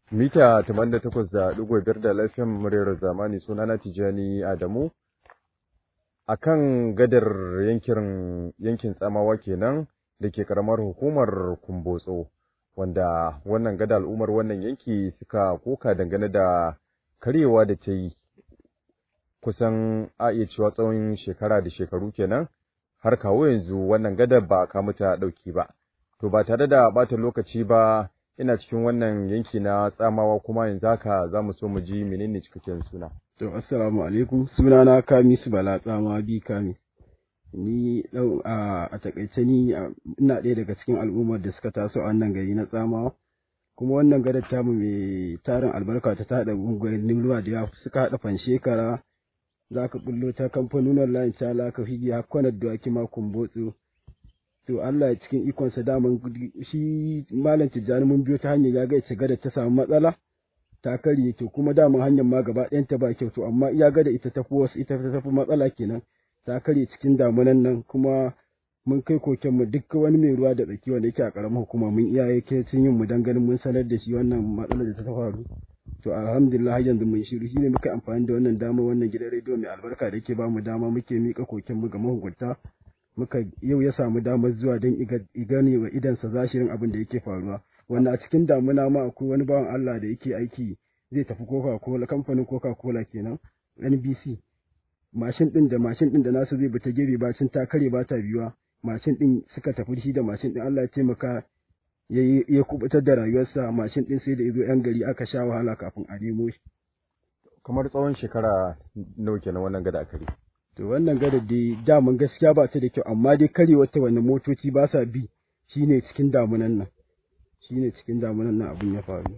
mita 88.5 da lafiyan muryar zamani sunana Tijani Adamu akan gadar yankin yankin tsamawa kenan da ke karamar hukumar Kumbotso wanda wannan gada al'ummar wannan yanki suka koka dangane da karyewa da ta yi kusan a iya cewa tsawon shekara da shekaru kenan har kawo yanzu wannan gadar ba ka mata ɗauki ba to ba tare da bata lokaci ba ina cikin wannan yanki na tsamawa kuma yanzu haka za mu so mu ji menene cikakken suna. To assalamu alaikum sunana Kamis Bala tsama bi Kamis. Ni dau a takaice ni ina ɗaya daga cikin al'ummar da suka taso a wannan gari na tsamawa. Kuma wannan gadar tamu mai tarin albarka ta tada unguwannin ruwa da yawa suka haɗa fanshekara za ka bullo ta kamfanonin layin cala ka figi hakkonar dawaki ma kumbotso to Allah ya cikin ikonsa daman shi malam tijjani mun biyo ta hanyar ya ga ita gada ta samu matsala ta karye to kuma daman hanyar ma gaba ɗayan ta ba kyau to amma iya gada ita tafi wasu ita ta tafi matsala kenan ta karye cikin damunan nan kuma mun kai koken mu duk wani mai ruwa da tsaki wanda yake a karamar hukuma mun iya yake cin yin mu dan ganin mun sanar da shi wannan matsalar da ta faru to alhamdulillah yanzu mun shiru shine muka amfani da wannan dama wannan gidan rediyo mai albarka da yake ba mu dama muke mika koken mu ga mahukunta muka yau ya samu damar zuwa don igane wa idansa zashirin abin da yake faruwa wanda a cikin damuna ma akwai wani bawan Allah da yake aiki zai tafi coca cola kamfanin coca cola kenan nbc mashin din da mashin din da nasu zai bata gebe bacin ta kare ba ta biyuwa mashin din suka tafi shi da mashin din Allah ya taimaka ya kubutar da rayuwarsa mashin din sai da izo yan gari aka sha wahala kafin a nemo shi kamar tsawon shekara nawa kenan wannan gada a kare To wannan gadar dai daman gaskiya ba ta da kyau amma dai kare wata wani motoci ba sa bi shine cikin damunan nan. Shine cikin damunan nan abin ya faru.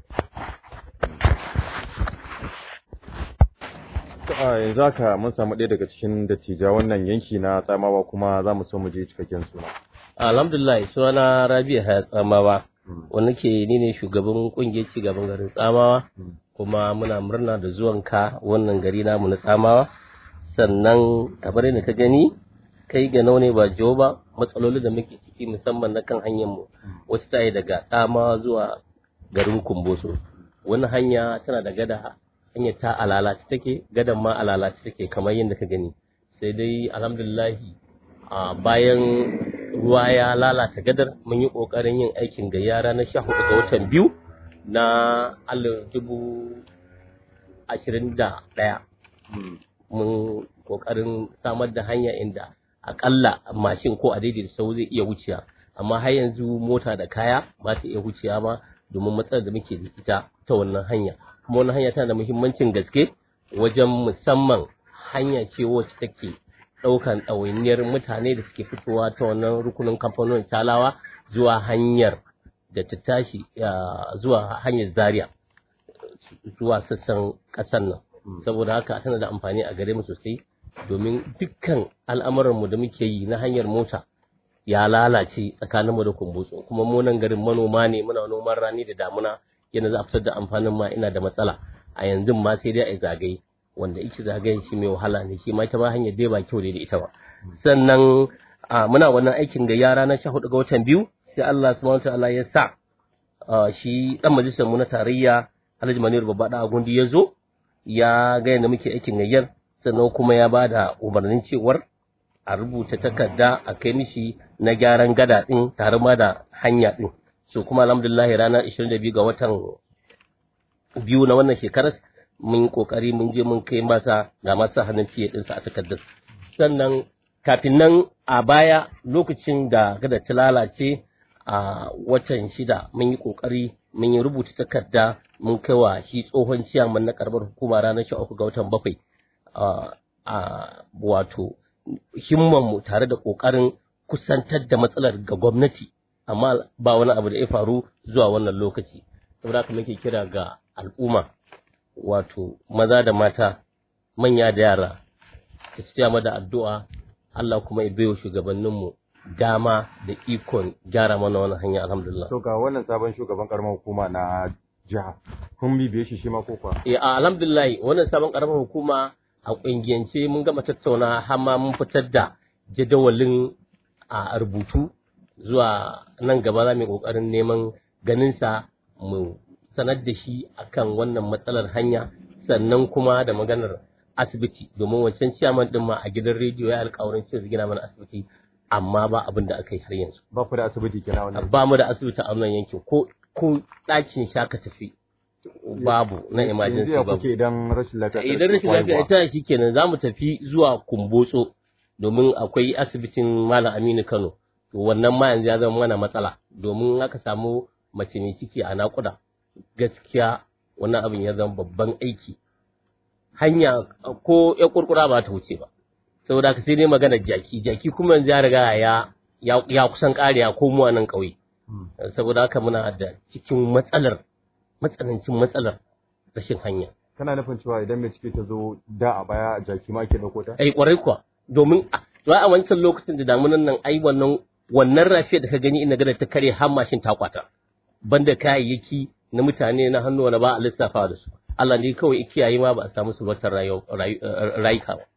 To a yanzu haka mun samu ɗaya daga cikin dattija wannan yanki na tsamawa kuma za mu so mu je cikakken suna. Alhamdulillah sunana Rabi'a Haya Tsamawa. Wani ke ni ne shugaban kungiyar cigaban garin Tsamawa kuma muna murna da zuwanka wannan gari namu na Tsamawa. sannan kamar yadda ka gani kai ga ne ba jiwo ba matsaloli da muke ciki musamman na kan hanyar mu wacce ta yi daga tsama zuwa garin kumboso wani hanya tana da gada hanyar ta alalaci take gadan ma alalaci take kamar yadda ka gani sai dai alhamdulillahi a bayan ruwa ya lalata gadar mun yi kokarin yin aikin ga yara na sha hudu ga watan biyu na alif dubu ashirin da ɗaya mun kokarin samar da hanya inda akalla mashin ko a daidai sau zai iya wuciya amma har yanzu mota da kaya ba ta iya wuciya ba domin matsalar da muke da ita ta wannan hanya kuma wannan hanya tana da muhimmancin gaske wajen musamman hanya ce wacce take ɗaukan ɗawainiyar mutane da suke fitowa ta wannan rukunin kamfanonin talawa zuwa hanyar da ta tashi zuwa hanyar zaria zuwa sassan ƙasar nan saboda haka tana da amfani a gare mu sosai domin dukkan al'amuranmu da muke yi na hanyar mota ya lalace tsakaninmu da kumbutsu kuma mu nan garin manoma ne muna noman rani da damuna yana za a fitar da amfanin ma ina da matsala a yanzu ma sai dai a zagaye wanda ike zagayen shi mai wahala ne shi ma ita ma hanyar dai ba kyau da ita ba sannan muna wannan aikin ga yara na sha hudu ga watan biyu sai Allah subhanahu wa ta'ala ya sa shi dan majalisar mu na tarayya Alhaji Manir Babba Gundi ya zo ya ga yadda muke aikin gayyar sannan kuma ya ba da umarnin cewar a rubuta takarda a kai mishi na gyaran gada ɗin tare ma da hanya ɗin so kuma alhamdulillah ranar 22 ga watan biyu na wannan shekarar mun kokari mun je mun kai masa ga masa hannun fiye ɗinsa a takardar sannan kafin nan a baya lokacin da gada ta lalace a watan shida mun yi kokari mun yi rubuta takarda mun kai wa shi tsohon ciyaman na karbar hukuma ranar sha uku ga watan bakwai a wato himmanmu tare da ƙoƙarin kusantar da matsalar ga gwamnati amma ba wani abu da ya faru zuwa wannan lokaci saboda haka muke kira ga al'umma wato maza da mata manya da yara da su da addu'a Allah kuma ya baiwa shugabanninmu dama da ikon gyara mana wannan hanya alhamdulillah To ga wannan sabon shugaban karamar hukuma na jiha kun bibiye shi shi ma ko kuwa? Eh alhamdulillah wannan sabon karamar hukuma a kungiyance mun gama tattauna har ma mun fitar da jadawalin a rubutu zuwa nan gaba za mu yi kokarin neman ganin sa mu sanar da shi akan wannan matsalar hanya sannan kuma da maganar asibiti domin wancan ciyaman din ma a gidan rediyo ya alƙawarin cewa zai gina mana asibiti amma ba abin da aka yi har yanzu ba ku da asibiti kenan wannan ba mu da asibiti a wannan yankin ko ko ɗakin sha ka tafi babu na emergency yanzu ya babu kuke idan rashin lafiya ta idan rashin haihuwa? lafiya ita shi kenan za mu tafi zuwa kumbotso domin akwai asibitin malam aminu kano to wannan ma yanzu ya zama mana matsala domin aka samu mace mai ciki a naƙuda gaskiya wannan abin ya zama babban aiki hanya ko ya kurkura ba ta wuce ba saboda haka sai dai magana jaki jaki kuma yanzu ya riga ya ya, ya kusan ƙariya ko mu a nan ƙauye Hmm. saboda haka muna da cikin matsalar matsanancin matsalar rashin hanya kana nufin cewa idan mai ciki ta zo da a baya jaki ma ke dauko ta ai kwarai kuwa domin a to a wancan lokacin da damunan nan ai wannan wannan rafiya da ka gani ina gada ta kare har mashin ta kwata banda kayayyaki na mutane na hannu wani ba a lissafa da su Allah ne kawai ya kiyaye ma ba a samu sulwatar rayuka ba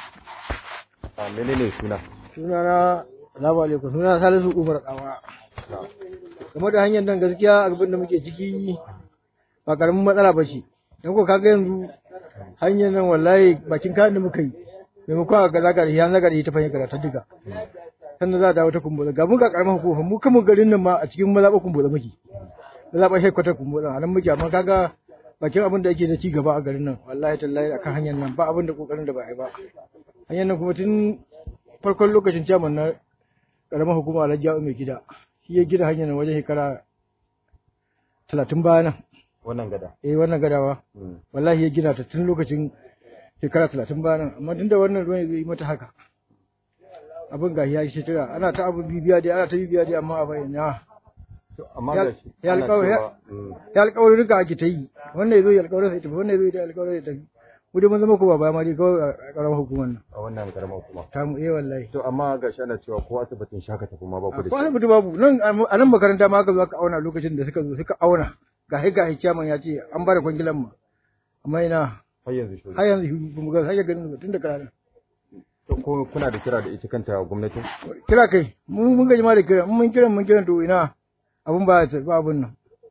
a menene suna sunana salamu alaikum sunana salisu umar tsawa game da hanyar nan gaskiya abin da muke ciki ba karamin matsala ba ce dan ko kaga yanzu hanyar nan wallahi bakin kayan da muka yi maimakon a gaza gari ya zaga da ita fahimta ta duka sannan za a dawo ta kumbola ga mun ga karamin hukuma mu kuma garin nan ma a cikin mazaɓa kumbola muke mazaɓa headquarter kumbola a nan muke amma kaga bakin abin da ake da ci gaba a garin nan wallahi tallahi akan hanyar nan ba abin da kokarin da ba a yi ba hanyar nan kuma tun farkon lokacin ciyaman na karamar hukuma alhaji ya'u mai gida shi ya gida hanyar nan wajen shekara talatin baya nan wannan gada eh wannan gadawa Hmm. wallahi ya gina ta tun lokacin shekara talatin baya nan amma tun da wannan ruwan zai yi mata haka abin gashi ya yi shekara ana ta abu bibiya dai ana ta bibiya dai amma a bayyana To, amma Ya- ga shi ya ana alƙawari- cewa, hmm, ya alƙawarin rika ake ta yi wannan ya zo ya alƙawarin sai tafi wannan ya zo ya alƙawarin sai tafi mu dai mun zama ko ba baya ma dai kawai a karamar hukumar nan a wannan karamar kuma ta mu eh wallahi to amma ga shi ana cewa ko asibitin shaka tafi ma ba ku da ko shi asibiti babu nan a nan makaranta ma aka zo aka auna lokacin da suka zo suka auna ga hai ga hai chairman ya ce an bada kwangilan mu amma ina har yanzu shi har yanzu ba mu ga har ganin tun da kana to ko kuna da kira da ita kanta gwamnatin kira kai mu mun gaji ma da kira mun kiran mun kiran to ina abun ba ta ba abun nan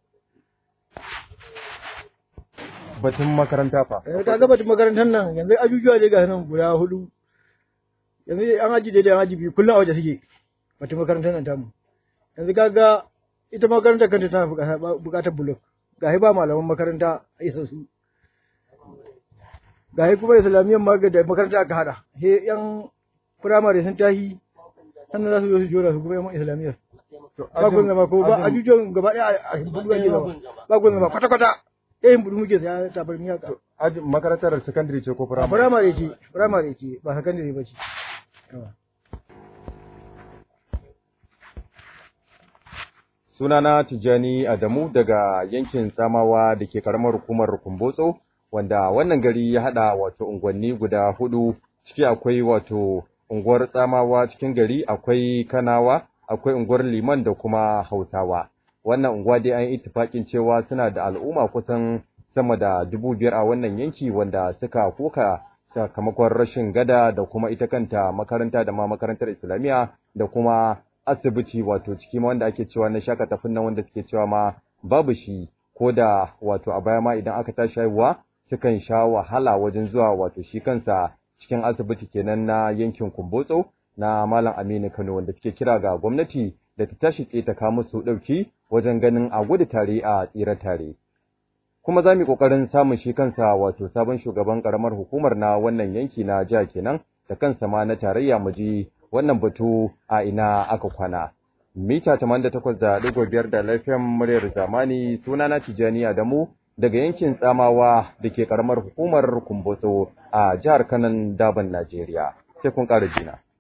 batun makaranta fa eh ka ga batun makarantar nan yanzu ajujuwa dai ga nan guda hudu yanzu dai an aji daidai an aji biyu kullum a waje suke batun makarantar nan tamu yanzu ka ga ita makarantar kanta tana buƙatar- buƙatar bulok ga ba malaman makaranta a isa su ga kuma islamiyyar ma ga da makaranta aka hada he yan firamare sun tashi sannan za su zo su jona su kuma yan islamiyyar to ba kun zama ko ba ajin- ajujuwan gaba ɗaya a shimfiɗu ake zama ba kun zama kwata-kwata ɗayan budu muke saya tabar miyaka ajin makarantar secondary ce ko a firamare firamare ce firamare ce ba sakandare ba ce Sunana Tijjani Adamu daga yankin Tsamawa da ke karamar hukumar Kumbotso, wanda wannan gari ya haɗa wato unguwanni guda hudu, ciki akwai wato unguwar Tsamawa cikin gari akwai Kanawa, akwai unguwar Liman da kuma Hausawa. Wannan unguwa dai an yi ittifaƙin cewa suna da al'umma kusan sama da dubu biyar a wannan yanki wanda suka koka sakamakon rashin gada da kuma ita kanta makaranta da ma makarantar Islamiyya da kuma asibiti wato ciki ma wanda ake cewa na shaka tafin nan wanda suke cewa ma babu shi ko da wato a baya ma idan aka tashi haihuwa sukan sha wahala wajen zuwa wato shi kansa cikin asibiti kenan na yankin Kumbotso na Malam Aminu Kano wanda suke kira ga gwamnati da ta tashi tsaye ta kawo musu ɗauki wajen ganin a gudu tare a tsira tare. Kuma za mu yi ƙoƙarin samun shi kansa wato sabon shugaban ƙaramar hukumar na wannan yanki na jiha kenan da kansa ma na tarayya mu ji wannan batu a ina aka kwana. Mita 88.5 da lafiyan muryar zamani sunana Tijjani Adamu daga yankin Tsamawa da ke karamar hukumar Kumbotso a jihar Kanan Daban Najeriya. Sai kun ƙara jina.